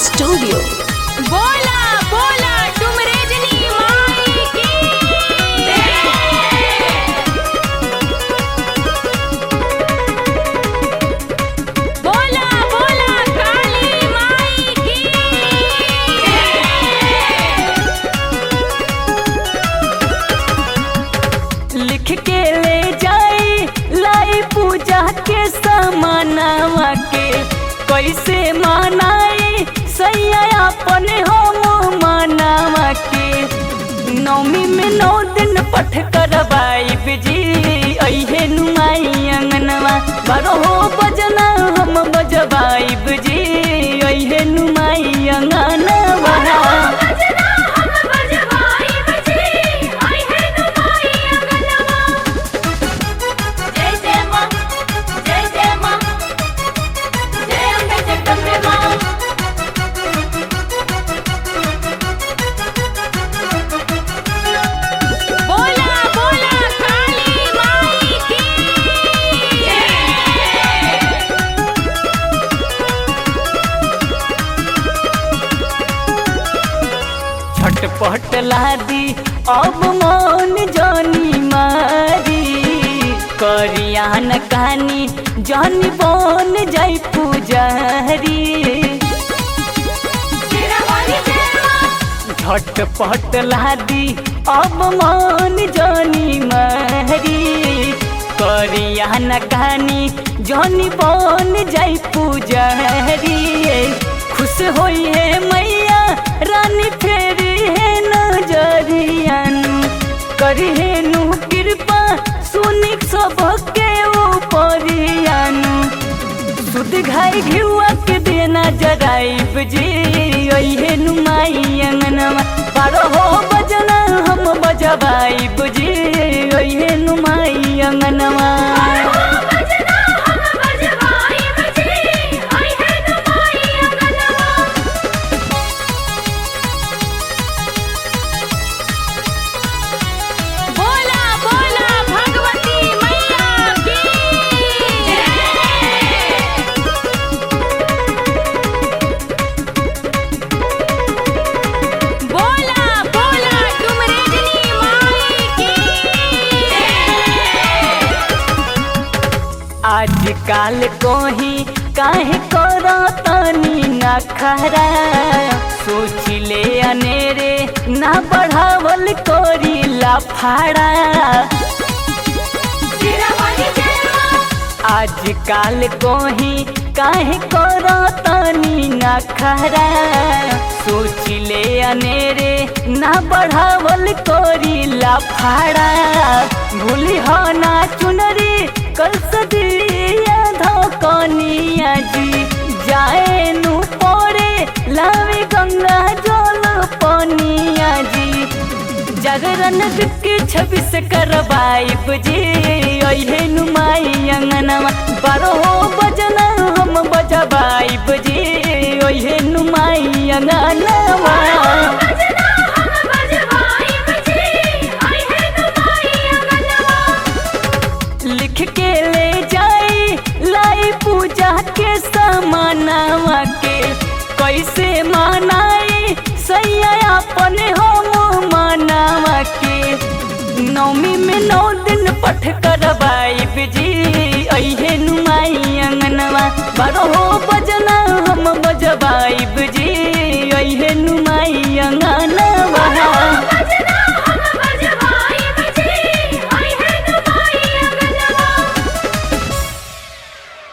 studio बोला बोला तुम रजनी माई की बोला बोला काली माई की लिख के ले जाई लाई पूजा के समानावा के कैसे मानाई सैया अपने हम मानावा के नौमी में नौ दिन पठ करवाई बिजी अहे नुमाई अंगनवा बारहो बजना हम बजवाई बिजी अहे नुमाई अंगनवा बजना हम बजवाई बजी आई है तुम्हारी अंगनवा जय जय मां जय जय मां जय अम्बे जगदम्बे मां बोला बोला काली माई की झटपट लादी अब मौन जानी मारी करिया न कहानी जानी बन जाई पुजारी शेरावाली जय मां झटपट लादी अब मौन जानी मारी करिया न कहानी जानी बन जाई पुजारी खुश होई है मैया रानी फेरी है नजरियानु करी है नु कृपा सुनी सबके ऊपरियानु सुध घाई घिउआ के देना जराइब जी अहे नुमाई अंगनवा बारहो बजना हम बजवाइब जी अहे नुमाई अंगनवा बजना हम बजवाई बजी आई है तुम्हारी अंगनवा बोला बोला भगवती मैया की बोला बोला तुम रजनी माई की आजकल कोही काहे करो तनी ना खरा सोच ले अनेरे ना बढ़ावल कोरी लाफाड़ा शेरावाली जय मां आजकल कोही काहे करो तनी ना खरा सोच ले अनेरे ना बढ़ावल कोरी लाफाड़ा भूली हो ना चुनरी कल सदिया धोकनिया जी जाए नु पड़े लावे गंगा जल पनिया जी जागरण के छब्बीस करवाइब जी अहे नुमाई अंगनवा बारहो बजना हम बजवाइब जी अहे नुमाई अंगनवा बजना हम बजवाई बजी आई है तुम्हारी अंगनवा लिख के ले जाई लाई पूजा के समानावा के कैसे मानाई सैया अपने हम मानावा के नौमी में नौ दिन पठ करवाई बिजी अहे नुमाई अंगनवा बारहो बजना हम बजवाई बिजी अहे नु